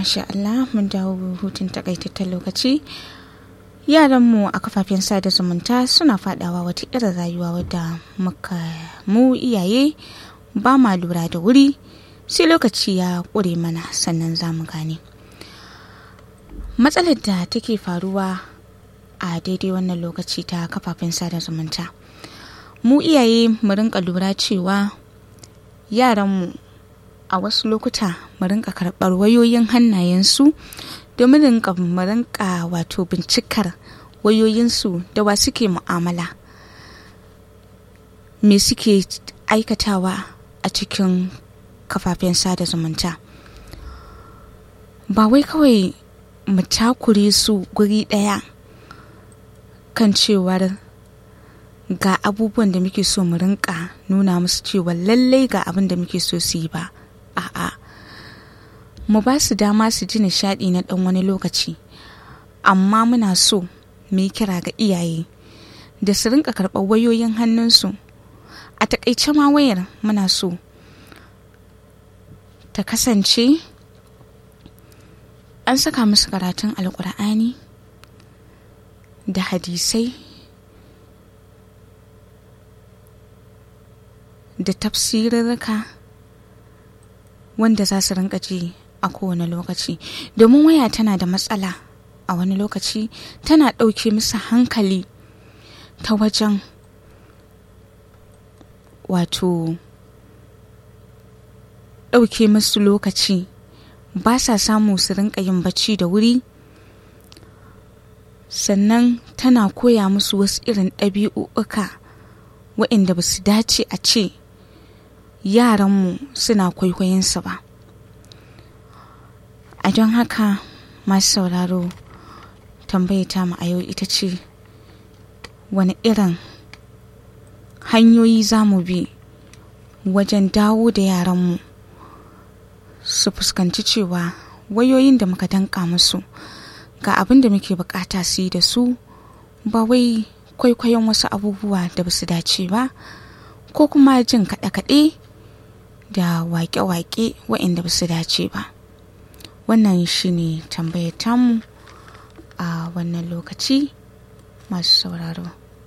masha Allah mun dawo hutun takaitaccen lokaci yaranmu a kafafen sada zumunta suna fadawa wata irin rayuwa wadda muka mu iyaye ba ma lura da wuri sai lokaci ya ƙure mana sannan za mu gane matsalar da take faruwa a daidai wannan lokaci ta kafafen sada zumunta mu iyaye mu rinka lura cewa yaranmu a wasu lokuta mu rinka karɓar wayoyin hannayensu domin rinka mu rinka wato bincikar wayoyinsu da wa suke mu'amala me suke aikatawa a cikin kafafen sada zumunta ba wai kawai mu takure su guri ɗaya kan cewar ga abubuwan da muke so mu rinka nuna musu cewa lallai ga abin da muke so su yi ba a'a mu ba su dama su ji nishaɗi na ɗan wani lokaci amma muna so mu yi kira ga iyaye da su rinka karɓar wayoyin hannunsu a takaice ma wayar muna so ta kasance an saka musu karatun alkur'ani da hadisai da tafsirarka wanda za su rinka ji a kowane lokaci domin waya tana da matsala a wani lokaci tana ɗauke musu hankali ta wajen wato ɗauke musu lokaci ba sa samu su rinka yin bacci da wuri sannan tana koya musu wasu irin ɗabi'u'uka waɗanda ba su dace a ce yaranmu suna kwaikwayonsa ba a don haka masu sauraro tambayata mu a yau ita ce wani irin hanyoyi za mu bi wajen dawo da yaranmu su fuskanci cewa wayoyin da muka danka musu ga abin da muke bukata su yi da su ba wai kwaikwayon wasu abubuwa da ba su dace ba ko kuma jin kaɗe-kaɗe da waƙe-waƙe waɗanda ba su dace ba wannan shine tambayar tamu a wannan lokaci masu sauraro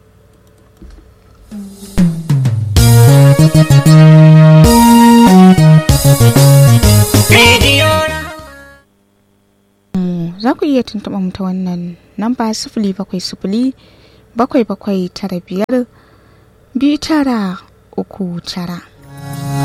za ku iya tuntuɓa mu ta wannan namba sifili bakwai sifili bakwai bakwai tara biyar biyu tara uku tara